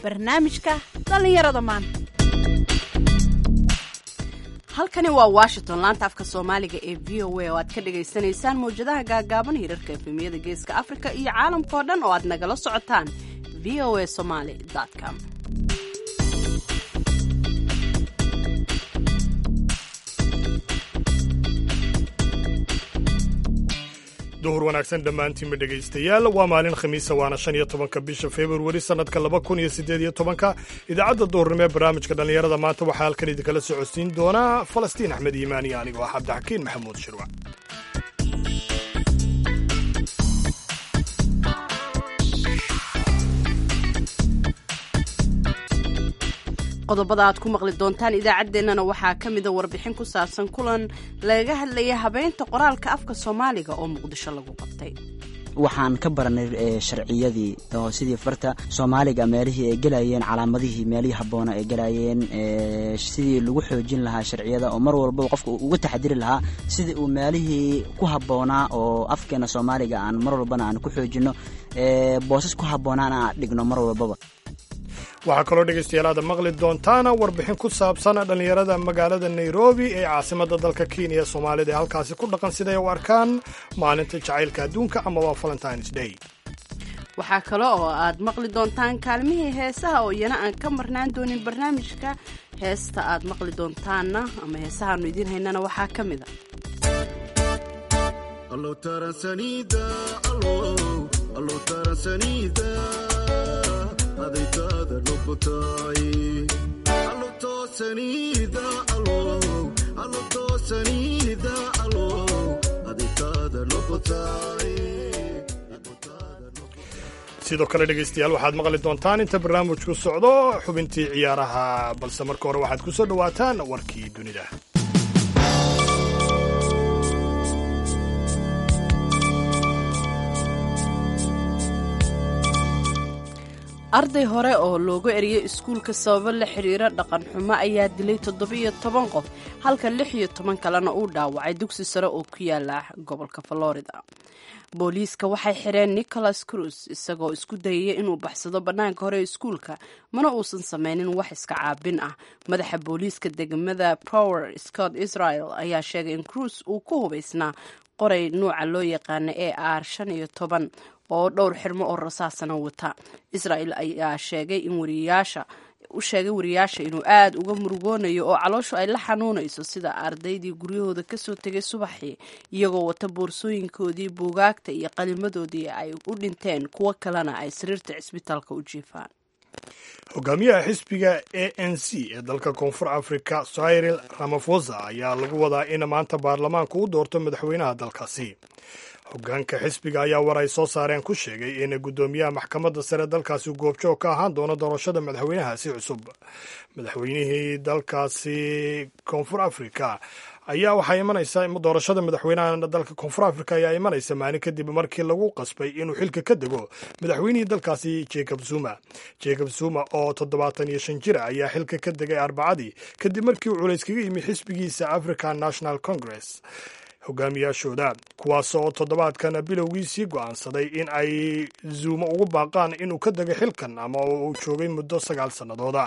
barnaamijka dhallinyarada maanta halkani waa washington laanta afka soomaaliga ee v o a oo aad ka dhagaysanaysaan mawjadaha gaagaaban hirarka efemiyada geeska afrika iyo caalamkao dhan oo aad nagala socotaan v o a somaly com duhur wanaagsan dhammaantiinba dhegaystayaal waa maalin khamiisa waana shan iyo tobanka bisha februari sannadka laba kun iyo siddeed iyo tobanka idaacadda duhurnimo ee barnaamijka dhallinyarada maanta waxaa halkan idinkala socodsiin doonaa falastiin axmed iimaan iyo anigoo ah cabdixakiin maxamuud shirwac qodobada aad ku maqli doontaan idaacaddeenana waxaa ka mida warbixin ku saabsan kulan lagaga hadlaya habeynta qoraalka afka soomaaliga oo muqdisho lagu qabtay waxaan ka baranay sharciyadii oo sidii farta soomaaliga meelihii ay gelayeen calaamadihii meelihii habboona ay gelayeen sidii lagu xoojin lahaa sharciyada oo mar walbaba qofka uga taxadiri lahaa sidii uu meelihii ku habboonaa oo afkeena soomaaliga aan mar walbana aan ku xoojinno boosas ku habboonaana aan dhigno mar walbaba waxaa kaloo dhegaystayaal aada maqli doontaana warbixin ku saabsan dhallinyarada magaalada nairobi ee caasimadda dalka kenya ee soomaalida ee halkaasi ku dhaqan siday u arkaan maalinta jacaylka adduunka amaba valentines day waxaa kale oo aad maqli doontaan kaalmihii heesaha oo iyana aan ka marnaan doonin barnaamijka heesta aad maqli doontaanna ama heesahaanu idiin haynana waxaa ka mid sidoo kale dhegaystayaal waxaad maqli doontaan inta barnaamijku socdo xubintii ciyaaraha balse marka hore waxaad ku soo dhowaataan warkii dunida arday hore oo loogu eriyey iskuulka sababo la xidhiira dhaqan xumo ayaa dilay toddoba-iyo toban qof halka lix iyo toban kalena uu dhaawacay dugsi sare oo ku yaala gobolka florida booliiska waxay xidheen nicholas cruz isagoo isku dayaya inuu baxsado bannaanka hore iskuulka mana uusan sameynin wax iska caabin ah madaxa booliiska degmada power scott israel ayaa sheegay in cruz uu ku hubaysnaa qoray nuuca loo yaqaana e r shan iyo toban oo dhowr xirmo oo rasaasana wata israel ayaa sheegay in wariyaasha u sheegay wariyaasha inuu aada uga murugoonayo oo calooshu ay la xanuunayso sida ardaydii guryahooda kasoo tegay subaxii iyagoo wata boorsooyinkoodii buugaagta iyo qalimadoodii ay u dhinteen kuwo kalena ay sariirta cisbitaalka u jiifaan hogaamiyaha xisbiga a n c ee dalka koonfur africa cyril ramafosa ayaa lagu wadaa in maanta baarlamaanku u doorto madaxweynaha dalkaasi hogaanka xisbiga ayaa war ay soo saareen ku sheegay in guddoomiyaha maxkamadda sare dalkaasi goobjoog ka ahaan doono doorashada madaxweynahaasi cusub madaxweynihii dalkaasi koonfur africa ayaa waxaa imanaysa doorashada madaxweynaha dalka koonfur africa ayaa imanaysa maalin kadib markii lagu qasbay inuu xilka ka dego madaxweynihii dalkaasi jacob zuma jacob zuma oo toddobaatan iyo shan jira ayaa xilka ka degay arbacadii kadib markii uu culays kaga yimi xisbigiisa african national congress hogaamiyaashooda kuwaas oo toddobaadkan bilowgiisii go'aansaday in ay zuumo ugu baaqaan inuu ka dego xilkan ama uu joogay muddo sagaal sannadooda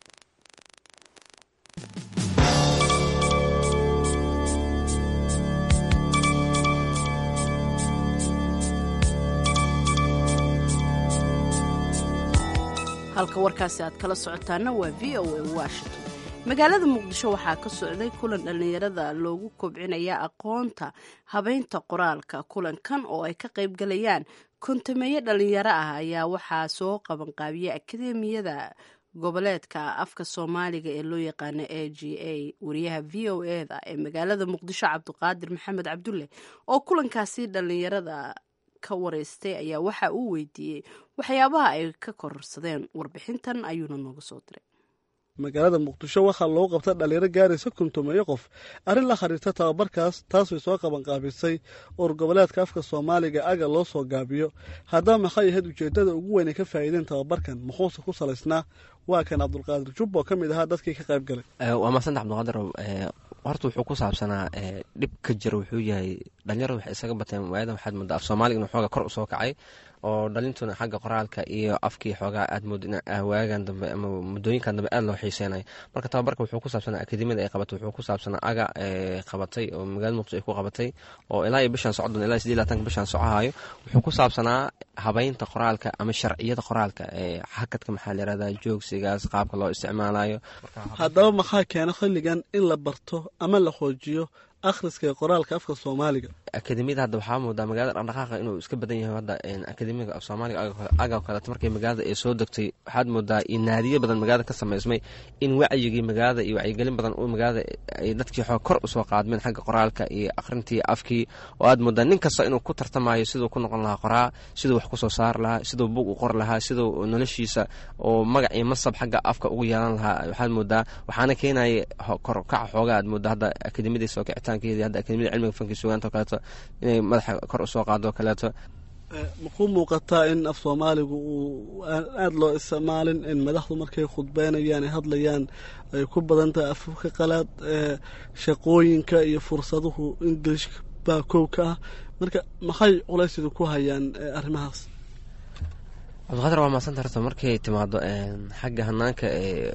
halka warkaasi aad kala socotaana waa v o a washington magaalada muqdisho waxaa ka socday kulan dhallinyarada loogu kobcinaya aqoonta habeynta qoraalka kulankan oo ay ka qayb galayaan kontameeye dhallinyaro ah ayaa waxaa soo qabanqaabiyey akademiyada goboleedka afka soomaaliga ee loo yaqaano a g a wariyaha v o eda ee magaalada muqdisho cabdiqaadir maxamed cabdulle oo kulankaasi dhallinyarada ka wareystay ayaa waxa uu weydiiyey waxyaabaha ay ka kororsadeen warbixintan ayuuna nooga soo diray magaalada muqdisho waxaa loo qabta dhalinyaro gaaraysa kuntumeeyo qof arrin la xiriirta tababarkaas taasay soo qabanqaabisay ur goboleedka afka soomaaliga aga loo soo gaabiyo haddaba maxay ahayd ujeeddada ugu weyn ay ka faa'iideen tababarkan muxuuse ku salaysnaa waa kan cabdulqaadir jubbo ka mid ahaa dadkii ka qayb galay waa maasanta cabdiqaadir horta wuxuu ku saabsanaa dhib ka jira wuxuu yahay dhalinyarada waxay isaga bateen waayadan waxaad moodaa af soomaaliga inuu xooga kor usoo kacay oo dhalintuna xagga qoraalka iyo afkii xoogaa aad mood in waagan dambe ama muddooyinkan dambe aad loo xiiseynayo marka tababarka wuxuu ku saabsanaa akademiyada ay qabatay wuxuu ku saabsanaa aga qabatay oo magaalada muqdisho ay ku qabatay oo ilaa iyo bishan socdon ilaa sidii labatanka bishan socohayo wuxuu ku saabsanaa habeynta qoraalka ama sharciyada qoraalka ee hakadka maxaa la yirahdaa joogsigaas qaabka loo isticmaalayo haddaba maxaa keena xilligan in la barto ama la xoojiyo akhriska ee qoraalka afka soomaaliga akademiyada hadda waxaa moodaa magaalada dhaqdhaqaaqa inuu iska badan yahay hadda akademiga af soomaaliga aga kaleeto markay magaalada ay soo degtay waxaad moodaa in naadiyo badan magaalada ka sameysmay in wacyigii magaalada iyo wacyigelin badan uu magaalada ay dadkii xoog kor usoo qaadmeen xagga qoraalka iyo akhrintii afkii oo aad moodaa nin kasta inuu ku tartamayo siduu ku noqon lahaa qoraa siduu wax kusoo saar lahaa siduu bug u qor lahaa siduu noloshiisa oo magac iyo masab xagga afka ugu yeelan lahaa waxaad moodaa waxaana keenaya korkaca xoogaa aad moodaa hadda akademiyadii soo kicitaankeedii hadda akademiyada cilmiga fanki sugaanta oo kaleeto inay madaxa kor usoo qaado kaleeto makuu muuqataa in af soomaaligu uu aada loo isticmaalin in madaxdu markay khudbeynayaan ay hadlayaan ay ku badan tahay afafka qalaad shaqooyinka iyo fursaduhu ingilish baa kow ka ah marka maxay culaysidu ku hayaan arrimahaas cabdiqaadir waa maasanta horta markay timaado xagga hanaanka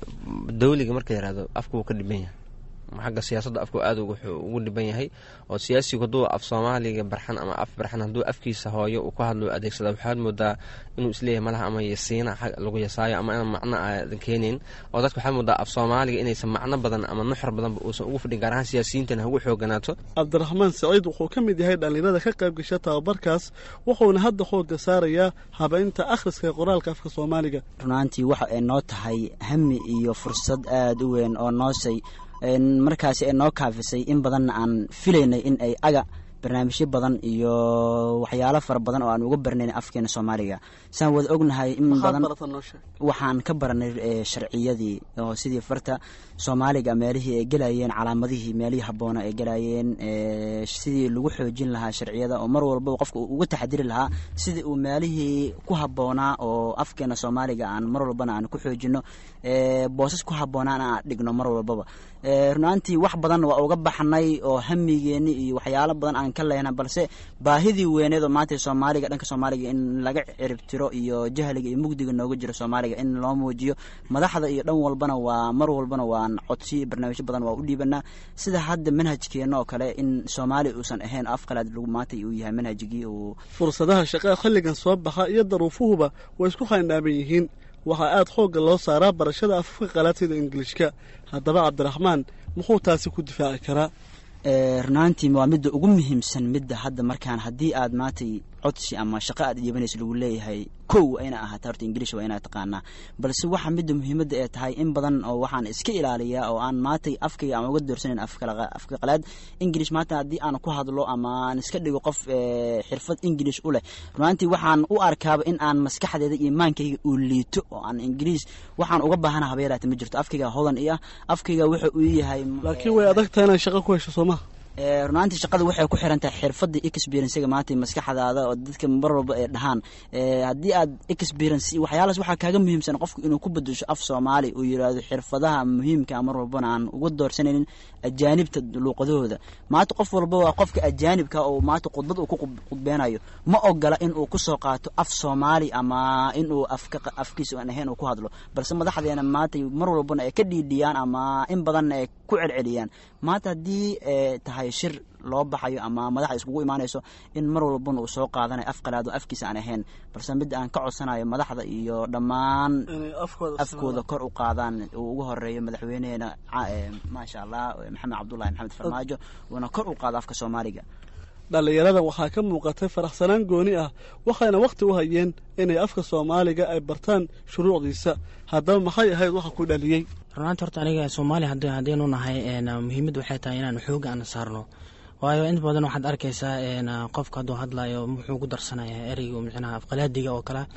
dawliga marka yirahdo afku wuu ka dhiban yahay xagga siyaasadda afku aad ugu dhiban yahay oo siyaasigu hadduu af soomaaliga barxan ama af barxan hadduu afkiisa hooyo uu ku hadlo adeegsada waxaad moodaa inuu isleeyahay malaha ama yasiina lagu yasaayo ama inaan macno aadan keenayn oo dadka waxaad moodaa af soomaaliga inaysan macno badan ama nuxur badanba uusan ugu fadhin gaar ahaan siyaasiyiintana hagu xooganaato cabdiraxmaan saciid wuxuu ka mid yahay dhallinyarada ka qayb gasha tababarkaas wuxuuna hadda xoogga saarayaa habeynta akhriska ee qoraalka afka soomaaliga runaantii waxa ay noo tahay hami iyo fursad aada u weyn oo noosay markaasi ay noo kaafisay in badanna aan filaynay in ay aga barnaamijyo badan iyo waxyaalo fara badan oo aan uga barnayn afkeena soomaaliga saan wada ognahay in badan waxaan ka baranay sharciyadii oo sidii farta soomaaliga meelihii ay gelayeen calaamadihii meelihii habboona ay gelayeen sidii lagu xoojin lahaa sharciyada oo mar walba qofka uga taxadiri lahaa sidii uu meelihii ku habboonaa oo afkeena soomaaliga aan mar walbana aan ku xoojino boosas ku habboonaan aan dhigno mar walbaba runaantii wax badan waa uga baxnay oo hamigeeni iyo waxyaalo badan aan ka lehna balse baahidii weyneed oo maanta soomaaliga dhanka soomaaliga in laga ciribtiro iyo jahliga iyo mugdiga nooga jiro soomaaliga in loo muujiyo madaxda iyo dhan walbana waa mar walbana waan codsi barnaamijyo badan waa u dhiibanaa sida hadda manhajkeena oo kale in soomaaliya uusan ahayn af qalaad lagu maanta uu yahay manhajigii uu fursadaha shaqaa xilligan soo baxa iyo daruufuhuba way isku khaynaaban yihiin waxaa aada xoogga loo saaraa barashada afafka qalaad sida ingilishka haddaba cabdiraxmaan muxuu taasi ku difaaci karaa runaantii waa midda ugu muhiimsan midda hadda markaan haddii aad maantay codsi ama shaqo aad dhiibanayso lagu leeyahay kow waa ina ahaata horta ingilish waa inaad taqaanaa balse waxa midda muhiimadda ee tahay in badan oo waxaan iska ilaaliyaa oo aan maantay afkayga aan uga doorsanayn afka qalaad ingilish maanta haddii aan ku hadlo ama aan iska dhigo qof xirfad ingilish u leh runaantii waxaan u arkaaba in aan maskaxdeeda iyo maankayga uu liito oo aan ingiliis waxaan uga baahana habeelaata ma jirto afkayga hodan i ah afkayga wuxa uu yahay laakiin way adagtahay inaad shaqo ku hesho soomaha runaantii shaqada waxay ku xiran tahay xirfadda experiencega maanta maskaxdaada oo dadka mar walba ay dhahaan haddii aad experience waxyaalaas waxaa kaaga muhiimsan qofku inuu ku bedesho af soomaali uu yidhaahdo xirfadaha muhiimka mar walbana aan uga doorsanaynin ajaanibta luuqadahooda maanta qof walba waa qofka ajaanibka oo maanta khudbad uu ku khudbeynayo ma ogola in uu kusoo qaato af soomaali ama inuu afkiisa aan ahayn uu ku hadlo balse madaxdeena maanta mar walbana ay ka dhiidhiyaan ama in badanna ay ku celceliyaan maanta haddii tahay shir loo baxayo ama madaxda iskugu imaanayso in mar walbana uu soo qaadanayo af qalaado afkiisa aan ahayn balse midda aan ka codsanayo madaxda iyo dhammaan afkooda kor u qaadaan uu ugu horeeyo madaxweyneheena maasha allah maxamed cabdullahi maxamed farmaajo uuna kor u qaado afka soomaaliga dhallinyarada waxaa ka muuqatay faraxsanaan gooni ah waxayna wakhti u hayeen inay afka soomaaliga ay bartaan shuruucdiisa haddaba maxay ahayd waxa ku dhaliyey runaanti horta aniga soomaaliya haddaynu nahay muhiimad waxay tahay inaan xooga aan saarno waayo inta badan waxaad arkaysaa qofka hadduu hadlayo muxuu ku darsanaya ereyga micnaha afqalaadiga oo kale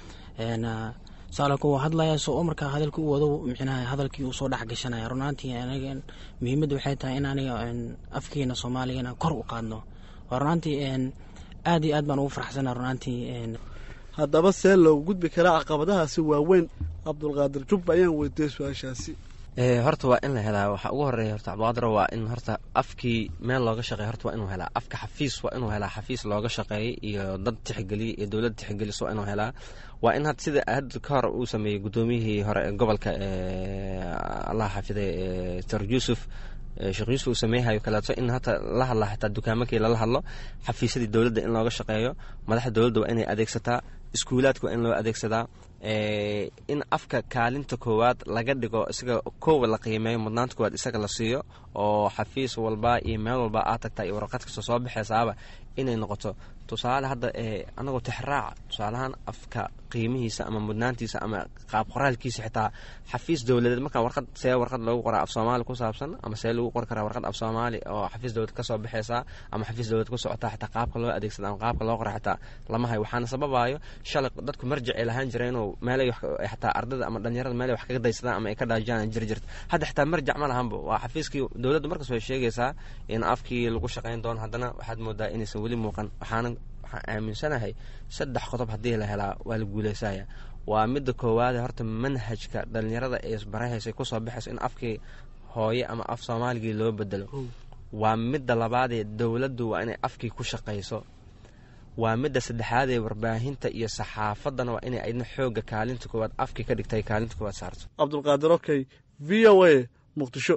saalaka uu hadlaya soo markaa hadalka u wado micnaha hadalkii uu soo dhex gashanaya runaantii aniga muhiimadda waxay tahay in aniga afkeena soomaaligana kor u qaadno waa runaantii aad iyo aad baan ugu faraxsana runaantii haddaba see loogu gudbi karaa caqabadahaasi waaweyn cabdulqaadir jubba ayaan weydiiyey su-aashaasi horta waa in la helaa waxaa ugu horeeya horta cabdiqaadir waa in horta afkii meel looga shaqeeya horta waa inuu helaa afka xafiis waa inuu helaa xafiis looga shaqeeyay iyo dad tixgeliya iyo dowlad tixgeliso waa inuu helaa waa in had sida hadda ka hor uu sameeyey guddoomiyihii hore ee gobolka allah xafiday sar yuusuf sheekh yuusuf uu sameeyhayo kaleeto in hata la hadla xataa dukaamakii lala hadlo xafiisyadii dowladda in looga shaqeeyo madaxda dowladda waa inay adeegsataa iskuulaadka waa in loo adeegsadaa in afka kaalinta koowaad laga dhigo isaga koowa la qiimeeyo mudnaanta koowaad isaga la siiyo oo xafiis walba iyo meel walba aad tagtaa iyo warqad kasta soo baxaysaaba inay noqoto tusaale hadda anagoo tixraaca tusaalahaan afka qiimihiisa ama mudnaantiisa ama qaab qoraalkiisa xitaa xafiis dowladeed markaa warqad see warqad loogu qoraa af soomaali ku saabsan ama see lagu qori karaa warqad af soomaali oo xafiis dowlad kasoo baxaysaa ama xafiis dowlad ku socotaa xitaa qaabka loo adeegsada ama qaabka loo qora xitaa lama hayo waxaana sababayo shalay dadku marjic ay lahaan jireen oo meelay xataa ardada ama dhalinyarada meelay wax kaga daysadaan ama ay ka dhaajiyaan jir jirta hadda xitaa marjac ma lahanba waa xafiiskii dowladda markas way sheegaysaa in afkii lagu shaqayn doono haddana waxaad moodaa inaysan weli muuqan waxaana waxaan aaminsanahay saddex qodob haddii la helaa waa la guuleysaya waa midda koowaade horta manhajka dhalinyarada ee isbarahaysa kusoo baxayso in afkii hooye ama af soomaaligii loo bedelo waa midda labaadee dowladdu waa inay afkii ku shaqayso waa midda saddexaadee warbaahinta iyo saxaafaddana waa inay aydna xoogga kaalinta koowaad afkii ka dhigtay kaalinta koowaad saarto cabdulqaadir okey v o a muqdisho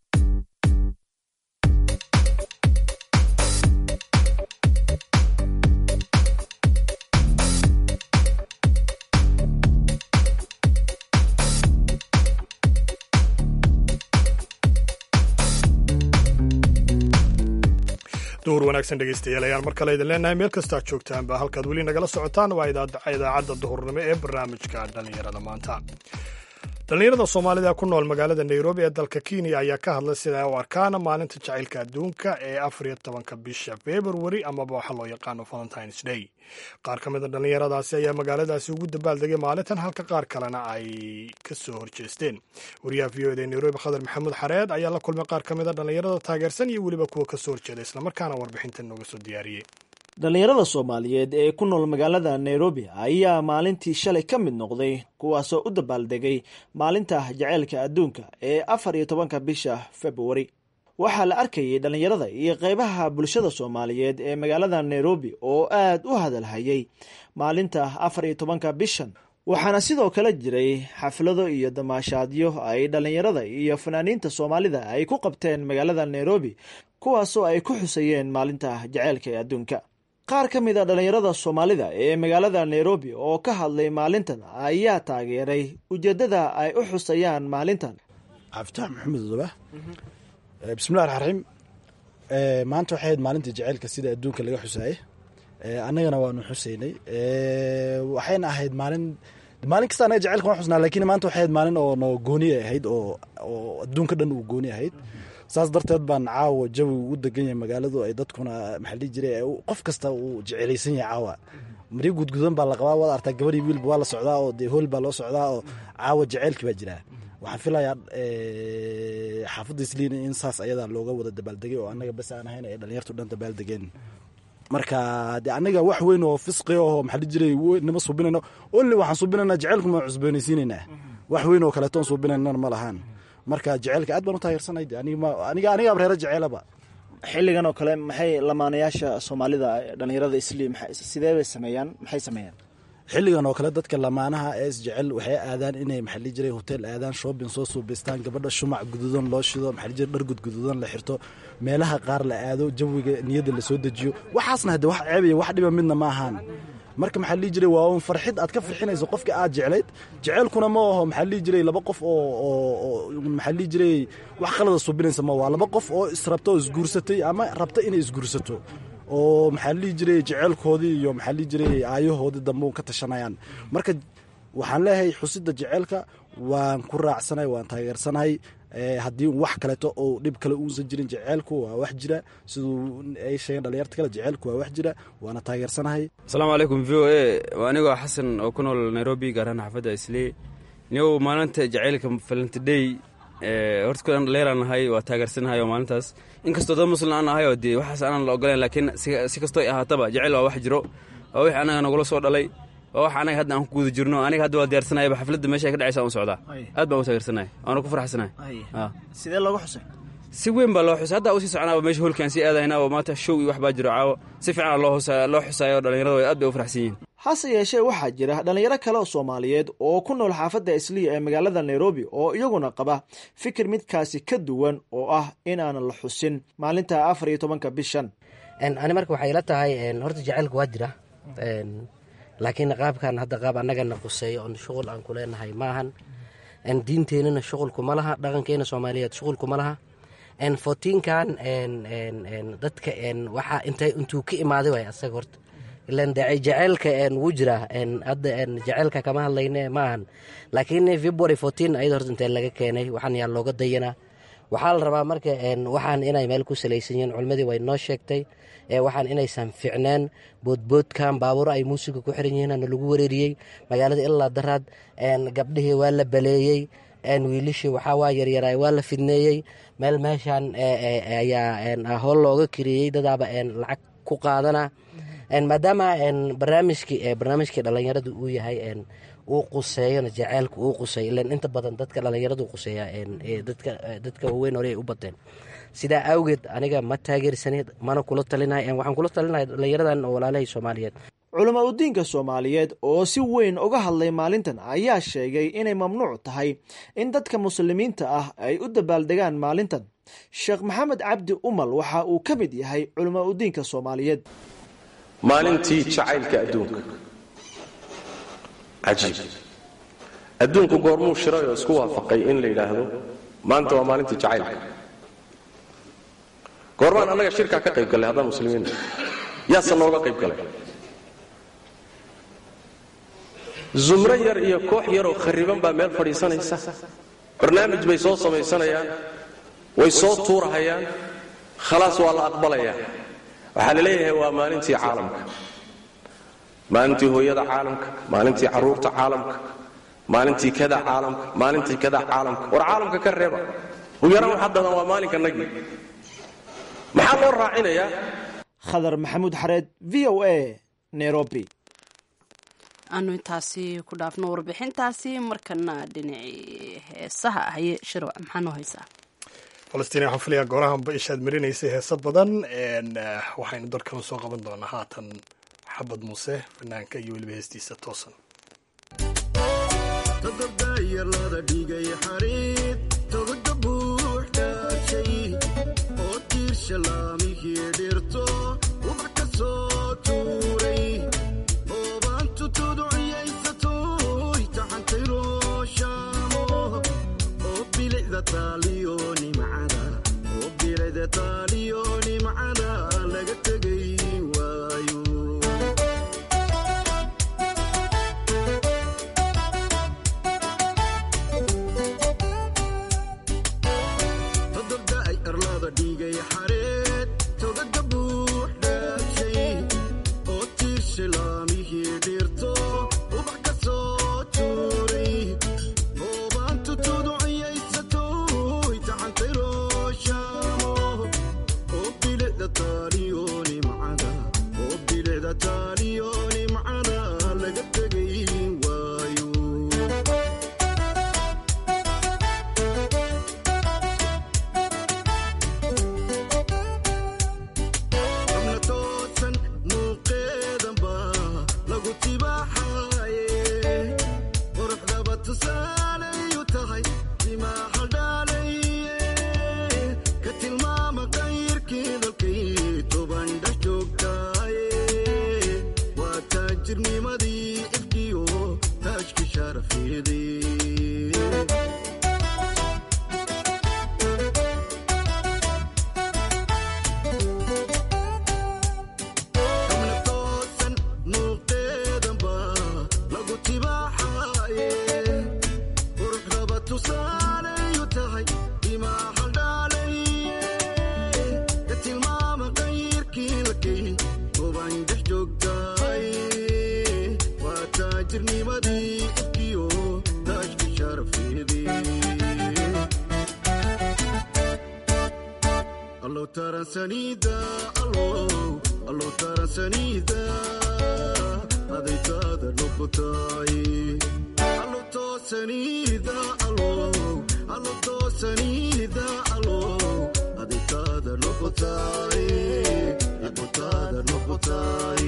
duhur wanaagsan dhegeystayaal ayaan mar kale idin leenahay meel kastaad joogtaanba halkaad weli nagala socotaan waa idaacadda duhurnimo ee barnaamijka dhallinyarada maanta dhallinyarada soomaalida ku nool magaalada nairobi ee dalka kenya ayaa ka hadlay sida ay u arkaan maalinta jacaylka adduunka ee afar iyo tobanka bisha februari amaba waxa loo yaqaano valentines day qaar ka mid a dhallinyaradaasi ayaa magaaladaasi ugu dabaaldegay maalintan halka qaar kalena ay ka soo horjeesteen wariyaha v o eda nairobi khadar maxamuud xareed ayaa la kulmay qaar ka mid a dhallinyarada taageersan iyo weliba kuwa ka soo horjeeda islamarkaana warbixintan nooga soo diyaariyey dhallinyarada soomaaliyeed ee ku nool magaalada nairobi ayaa maalintii shalay ka mid noqday kuwaasoo u dabaaldegay maalinta jaceylka adduunka ee afar iyo tobanka bisha februari waxaa la arkayay dhallinyarada iyo qeybaha bulshada soomaaliyeed ee magaalada nairobi oo aad u hadalhayay maalinta afar iyo tobanka bishan waxaana sidoo kale jiray xaflado iyo damaashaadyo ay dhallinyarada iyo fanaaniinta soomaalida ay ku qabteen magaalada nairobi kuwaasoo ay ku xusayeen maalinta jaceylka ee adduunka qaar ka mid a dhallinyarada soomaalida ee magaalada nairobi oo ka hadlay maalintan ayaa taageeray ujeeddada ay u xusayaan maalintan cabditax maxamed odoba bismillahi raxmaan raxiim maanta waxay ahayd maalinta jaceylka sida adduunka laga xusaayey annagana waanu xusaynay waxayna ahayd maalin maalin kasta anaga jaceylka waan xusnaa lakiin maanta waxay ahayd maalin oo no gooni ahayd oo oo adduunka dhan uu gooni ahayd saas darteed baan caawa jawi u degan yahay magaaladu ay dadkuna maxaa dhihi jiray qof kasta uu jecelaysan yahay caawa mari gudgudan baa la qabaa waad artaa gabadhii wiilba waa la socdaa oo dee hool baa loo socdaa oo caawa jaceylki baa jiraa waxaan filayaa xaafadda isliin in saas ayadaa looga wada dabaaldegay oo annaga bas aan ahayn ay dhalinyartu dhan dabaaldegeen marka de anaga wax weyn oo fisqi oo maxaa dhihi jiray nima suubinayno only waxaan suubinaynaa jaceylku ma cusboonaysiinaynaa wax weyn oo kaleetoon suubinaynana ma lahaan marka jaceylka aad baan u taageersanay aniga aniga abreero jaceylaba xilligan oo kale maxay lamaanayaasha soomaalida dhallinyarada isliim sidee bay sameeyaan maxay sameeyaan xilligan oo kale dadka lamaanaha ee isjecel waxay aadaan inay maxaa dhihi jiray hotel aadaan shopping soo suubaystaan gabadha shumac guduudan loo shido maxaa dhihi jiray dhar gudguduudan la xirto meelaha qaar la aado jawiga niyadda la soo dejiyo waxaasna hadde wax ceebaya wax dhiba midna ma ahaan marka maxaa dhihi jiray waa un farxid aad ka farxinayso qofka aad jeclayd jeceylkuna ma aho maxaa dhihi jiray laba qof oo oo maxaa dhihi jiray wax qalada subinaysa ma waa laba qof oo israbta oo isguursatay ama rabta inay isguursato oo maxaa dhihi jiray jeceylkoodii iyo maxaa dhihi jiray aayahoodii dambe un ka tashanayaan marka waxaan leeyahay xusida jeceylka waan ku raacsanahay waan taageersanahay haddii wax kaleeto oo dhib kale uusan jirin jeceylku waa wax jira siduu ay sheegeen dhalinyarta kale jeceylku waa wax jira waana taageersanahay asalaamu calaykum v o a waa anigoo xasan oo ku nool nairobi gaarhaan xaafadda isley nigow maalinta jaceylka valentidey horta kulan dhaleeraan nahay waa taageersanahay oo maalintaas inkastoo dad muslim aan nahay oo dee waxaas aanan la ogoleen laakiin si kastoo ay ahaataba jeceyl waa wax jiro waa wixii annaga nagula soo dhalay waa wax anaga hadda aan ku guda jirno aniga hadda waa diyaarsanayaba xafladda meesha ay ka dhacaysa aan socdaa aad baan u taageersanaya waana ku farxsanaya sidee looga xusay si weyn baa loo xusay hadda usii soconaaba meesha holkaan sii aadayna oo maanta show iyo wax baa jiro caawo si fiican loo husaya loo xusayo dhalinyarada way aad bay u farxsan yihiin hase yeeshee waxaa jira dhallinyaro kale oo soomaaliyeed oo ku nool xaafadda isliya ee magaalada nairobi oo iyaguna qaba fikir midkaasi ka duwan oo ah inaanan la xusin maalinta afar iyo tobanka bishan ani marka waxay ila tahay horta jaceylka waa jira laakiin qaabkan hadda qaab annagana quseeyo oon shuqul aan ku leenahay maahan diinteenana shuqulkuma laha dhaqankeena soomaaliyeed shuqulkuma laha fotiinkan dadka waxaa intay intuu ka imaaday waay asaga horta ilan jaceylka wuu jiraa hadda jaceylka kama hadlayne maahan laakiin february fourteen ayada horta intee laga keenay waxaan yaa looga dayanaa waxaa la rabaa marka waxaan inay meel ku salaysan yihiin culimadii way noo sheegtay waxaan inaysan ficneen boodboodkan baabuuro ay muusiga ku xiran yihiin lagu wareeriyey magaalada ilaa daraad gabdhihii waa la baleeyey wiilishii waxaawaa yaryara waa la fidneeyey meel meeshan ayaa hool looga kiriyey dadaaba lacag ku qaadana maadaama barnaamijkii barnaamijkii dhalinyaradu uu yahay uu quseeyona jaceylka uu quseey ilan inta badan dadka dhalinyaradu quseeya dadka waaweyn hore ay u bateen sidaa awgeed aniga ma taageersaneed mana kula talinay waxaan kula talinaya dhalinyaradan oo walaalahay soomaaliyeed culama udiinka soomaaliyeed oo si weyn uga hadlay maalintan ayaa sheegay inay mamnuuc tahay in dadka muslimiinta ah ay u dabaaldegaan maalintan sheekh maxamed cabdi umal waxa uu ka mid yahay culama udiinka soomaaliyeed maalintii jacaylka adduunka cajiib adduunku goormuu shiray oo isku waafaqay in la yidhaahdo maanta waa maalintii jacaylka goormaan annaga shirkaa ka qayb gallay haddaan muslimiinna yaase nooga qayb galay zumro yar iyo koox yaroo khariban baa meel fadhiisanaysa barnaamij bay soo samaysanayaan way soo tuurahayaan khalaas waa la aqbalayaa waxaa la leeyahay waa maalintii caalamka maalintii hooyada caalamka maalintii carruurta caalamka maalintii kada caalamka maalintii kada caalamka war caalamka ka reeba ugu yaraan waxaa dadan waa maalinka nagii maxaa loo raacinayaa khadar maxamuud xareed v o a nairobi aanu intaasi ku dhaafno warbixintaasi markana dhinacii heesaha ahaye shirwa maxaa noo haysaa falastiin waxaan filayaa goorahanba ishaad marinaysay heeso badan waxaynu dalkanu soo qaban doonaa haatan xabad muuse fanaanka iyo weliba heestiisa toosan adaytaada noqotay allo toosanida allo allo toosanida allo adaytaada noqotay noqotaada noqotay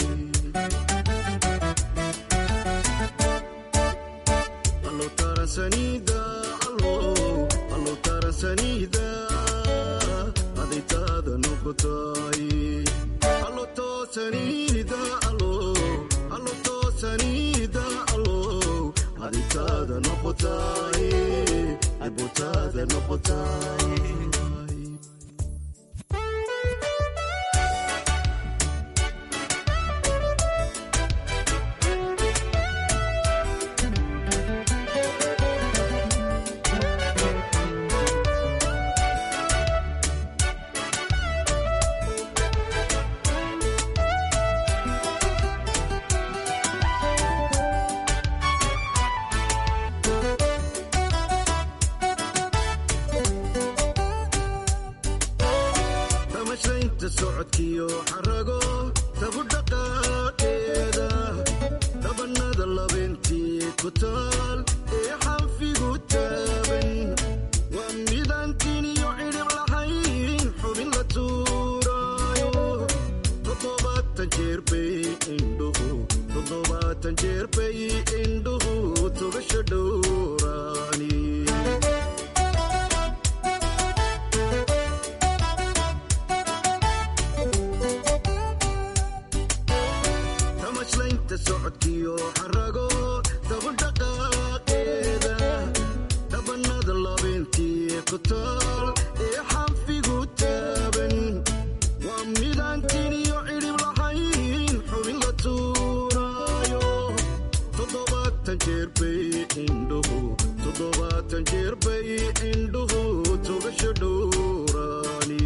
allo tarasanida allo allo tarasanida adaytaada noqotay allo toosanida allo allo toosanida allo adaytaada noqotay adbotaada noqotay tamashaynta socodkiyo xarago tabu dhaqaaqeeda dhabanada labeentii ku taal ee xanfigu taaban waa midaantiin iyo cidhib lahayn xubin la tuuraayo toddobaatan jeer bay indhuhu toddobaatan jeer bay indhuhu tugasha dhowraani tamashlaynta socodkiyo xarago dabadhaqaaqeeda dhabanada labeentii ku taal ee xanfigu taaban waa midaantiin iyo cidhib lahayn xubin la tuuraayo toddobaatan jeer bay indhuhu toddobaatan jeer bay indhuhu tugasha dhowraani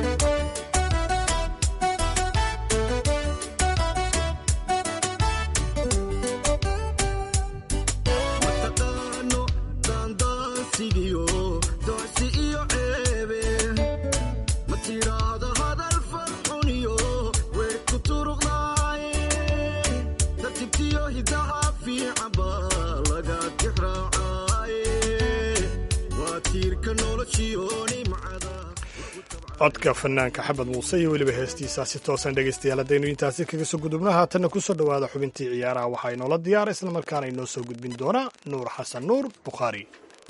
mataqaano daandaansigiyo docsi iyo ceebe ma tidhaahda hadal farxuniyo weer ku turuqdaaye tartibtiyo hidaha fiican baa laga tixraacaaye waa tiirka noloshiyo nimcada codka fanaanka xabad muuse iyo weliba heestiisa si toosan dhegaystayaal haddaynu intaasi kaga soo gudubno haatanna ku soo dhowaada xubintii ciyaaraha waxaa inoola diyaara islamarkaana inoo soo gudbin doonaa nuur xasan nuur bukhaari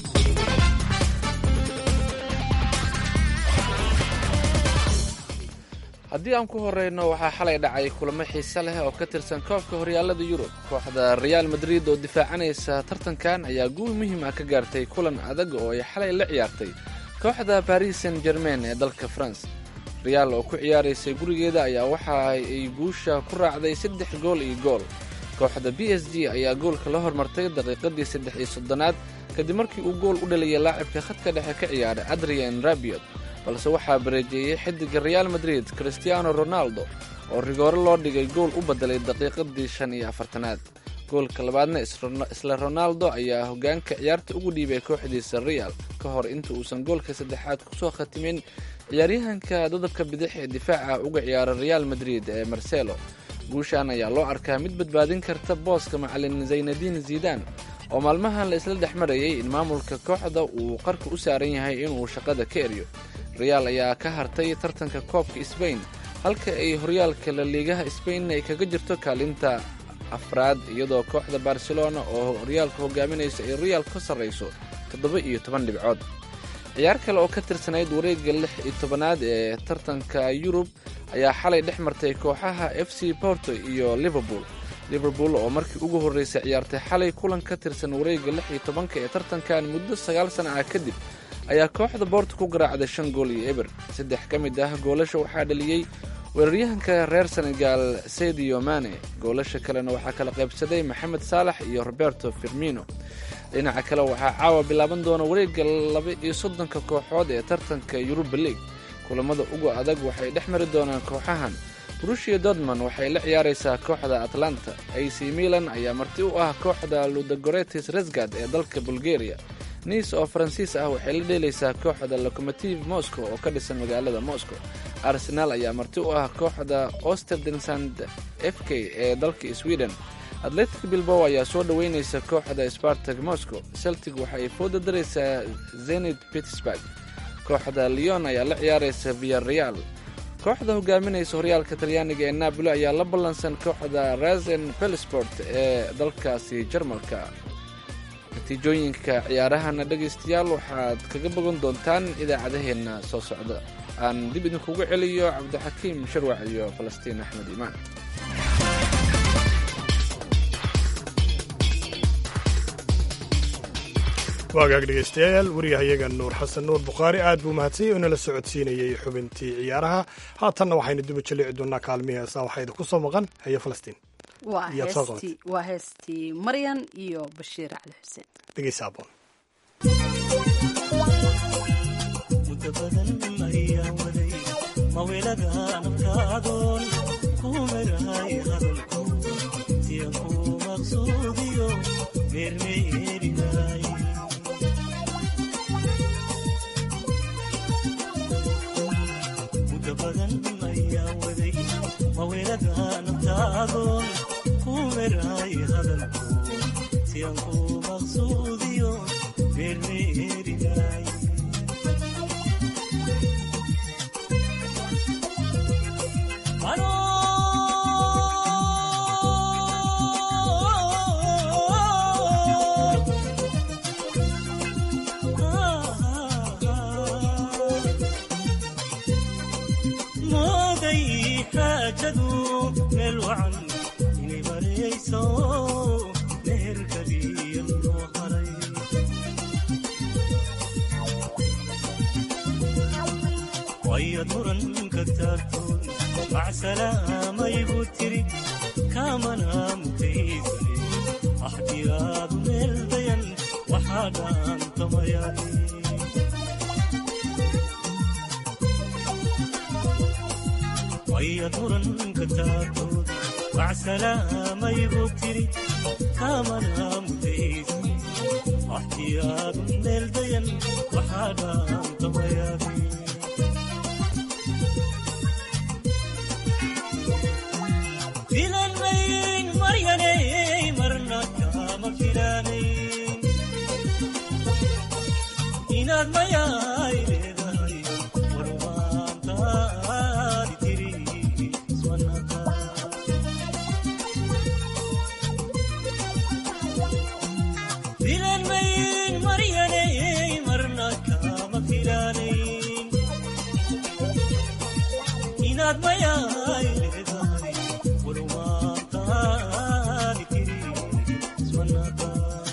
haddii aan ku horeyno waxaa xalay dhacay kulamo xiise leh oo ka tirsan koobka horyaalada yurub kooxda reaal madrid oo difaacanaysa tartankan ayaa guul muhiim ah ka gaartay kulan adag oo ay xalay la ciyaartay kooxda baris saint germain ee dalka france reaal oo ku ciyaaraysay gurigeeda ayaa waxa ay guusha ku raacday saddex gool iyo gool kooxda b s g ayaa goolka la hormartay daqiiqadii saddex iyo soddonaad kadib markii uu gool u dhaliyay laacibka khadka dhexe ka ciyaaray adrian rabiot balse waxaa bareejeeyey xidiga reaal madrid christiano ronaldo oo rigoore loo dhigay gool u bedelay daqiiqadii shan iyo afartanaad goolka labaadna isla ronaldo ayaa hogaanka ciyaarta ugu dhiibay kooxdiisa real ka hor inta uusan goolka saddexaad kusoo khatimin ciyaaryahanka dodobka bidix ee difaaca uga ciyaara real madrid ee marcelo guushan ayaa loo arkaa mid badbaadin karta booska macalin zaynadiin zidan oo maalmahan la isla dhex marayay in maamulka kooxda uu qarka u saaran yahay inuu shaqada ka eryo reaal ayaa ka hartay tartanka koobka sbain halka ay horyaalka laliigaha sbain ay kaga jirto kaalinta afraad iyadoo kooxda barcelona oo horyaalka hogaaminaysa ay real ka sarrayso toddoba iyo toban dhibcood ciyaar kale oo ka tirsanayd wareegga lix iyo tobanaad ee tartanka yurub ayaa xalay dhex martay kooxaha f c porto iyo liverpool liverpool oo markii ugu horreysay ciyaartay xalay kulan ka tirsan wareegga lix iyo tobanka ee tartankan muddo sagaal sana ah kadib ayaa kooxda boorto ku garaacday shan gool iyo eber saddex ka mid ah goolasha waxaa dhaliyey weeraryahanka reer senegal sedio mane goolasha kalena waxaa kala qaybsaday maxamed saalax iyo roberto firmino dhinaca kale waxaa caawa bilaaban doona wareegga laba iyo soddonka kooxood ee tartanka yuruba league kulamada ugu adag waxay dhex mari doonaan kooxahan brushia dortmond waxay la ciyaaraysaa kooxda atlanta ac milan ayaa marti u ah kooxda ludagoretis resgad ee dalka bulgaria nice oo faransiis ah waxay la dheelaysaa kooxda locomotive moscow oo ka dhisan magaalada moscow arsenaal ayaa marti u ah kooxda osterdinsand f k ee dalka sweden atletic bilbow ayaa soo dhoweynaysa kooxda spartag moscow celtic waxa ay fooda daraysaa zenit pittsburg kooxda leon ayaa la ciyaaraysa viareal kooxda hogaaminaysa horyaalka talyaaniga ee napoli ayaa la ballansan kooxda rasen pelsport ee dalkaasi jarmalka natiijooyinka ciyaarahana dhegaystayaal waxaad kaga bogan doontaan idaacadaheenna soo socda aan dib idinkugu celiyo cabdixakiim sharwac iyo falastiin axmed iimaan waagaag dhegaystayaal wariyahayaga nuur xasan nuur bukhaari aad buu mahadsanyay oo nala socodsiinayey xubintii ciyaaraha haatanna waxaynu duba jalici doonaa kaalmihii heesaa waxaa idinku soo maqan hayo falastiin waa Iyaad soo qabatay. heestii waa heestii maryan iyo bashiir cali xuseen dhegaysa aboon muddo badan ayaa waday mawelada nafkaadoon ku merahay hadalku siya ku maqsuudiyo meermeerinay muddo badan ayaa waday mawelada nafkaadoon ku merahay hadalku siyan ku maqsuudiyo meermeerinay mooday xaajadu meel wacan inay marayso meherkaliya loo haray wayad muranka taagtoon macsalaamaybuu tiri kaamana mutaysane axdiyaadu meel dayan waxaa dhaantamayani wayad muranka taagtoon macsalaamaybuu tiri kaamana mutaysane axdiyaadu meel dayan waxaa dhaantamayani filanmayn maryanay marna kama filanayn inaad mayaay leedahay warmaantaadi tiri iswanaka filanmayn maryanay marna kama filanayn inaad mayaay leedahay warmaantaadi tiri iswanaka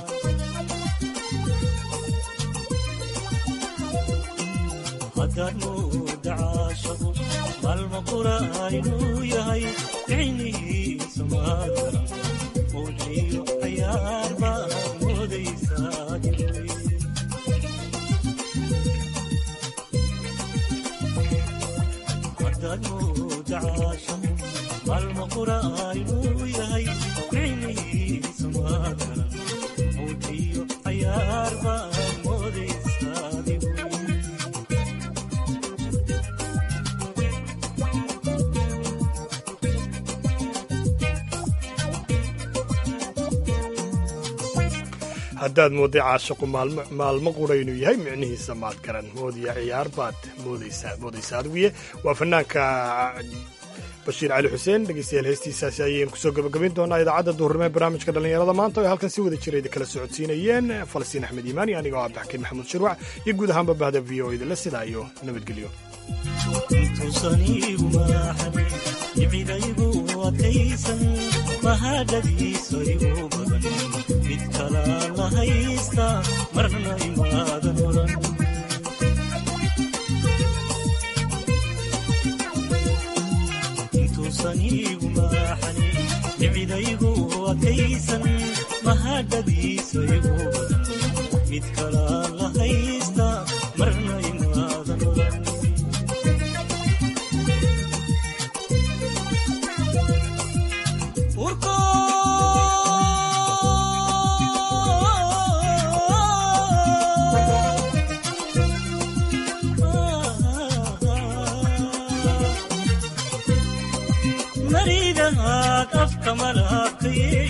haddaad mooda caashaqu maalma qura inuu yahay ficnihiisa maadara mowjiyo cayaar baa moodaysaa haddaad mooda caashaqu maalma qura inuu yahay ficnihiisa maadara mowjiyo cayaar baa moodaysaa haddaad moodday caashaqu maalmo maalmo qura inuu yahay micnihiisa maad garan moodiya ciyaar baad moodaysaa moodaysaa adiguye waa fanaanka bashiir cali xuseen dhegeystayaal heestiisaasi ayaynu kusoo gabagabin doonaa idaacadda duhurnimo ee barnaamijka dhallinyarada maanta oo ay halkan si wada jira idin kala socodsiinayeen falastiin axmed iimaani anigoo ah abdixakiin maxamuud shirwac iyo guud ahaanba bahda v o idinla sidaa iyo nabadgelyo intuusan iigu maaxanin icidaygu adkaysan mahadhadiisa igu badan mid kalaan la haysta marna imaadan oran intuusan iigu maaxanin icidaygu adkaysan mahadhadiisa igu badan mid kalaan la haysta marna imaadan oran midhahaad afka malabkaye